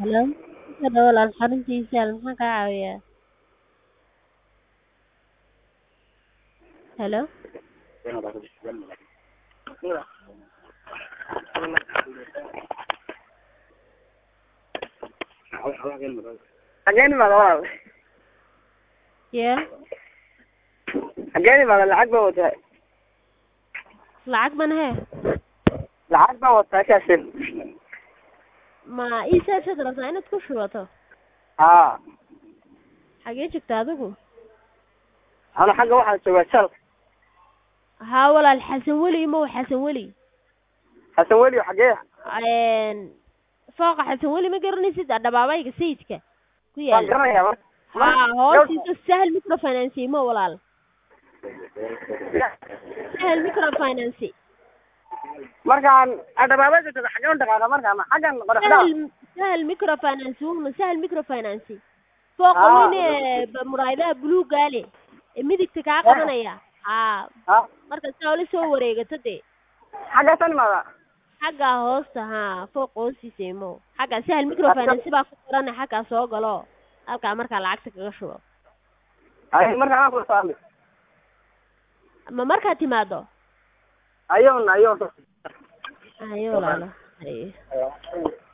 Hello, hadda walaal xaruntiisa maxaan kaa caawinayaa? Hello, Xageen imaada walaal? yee Xageen imaada lacag baa wataa. lacag man hee Lacag baa wataa kaasin. ma ii saabsaad rabtaa inaad ku shubato Haa. xagee joogta adigu Ana xagga waxaan joogaa shal. haa walaal xasan weli imow xasan weli Xasan weli xagee? Een, fooqa xasan weli ma garanaysid dhadhabaabayga sayidka ku Waan yaala garanayaa. mar- haa hoostiisa sahal microfinance imo walaal sahal microfinance Markaan adhabaabada jooga xagee u dhaqaaqaa markaa ma xaggan qoraxda. sahal sahal microfinance wuma sahal microfinance fooqa Ah. weyn ee ba- muraayadaha buluuga leh ee midigta kaa qabanaya haa Haa. marka saa ula soo wareegato dee Xaggaasan imaada. xagga hoosta haa fooqa hoostiisa imo xagga sahal microfinance baa ku qoran xaggaa soo galo halkaa markaa lacagta kaga shubo Ay markaan aan ku saami. ma markaad timaado Ayoon ayoon. ayo walaalo Haye.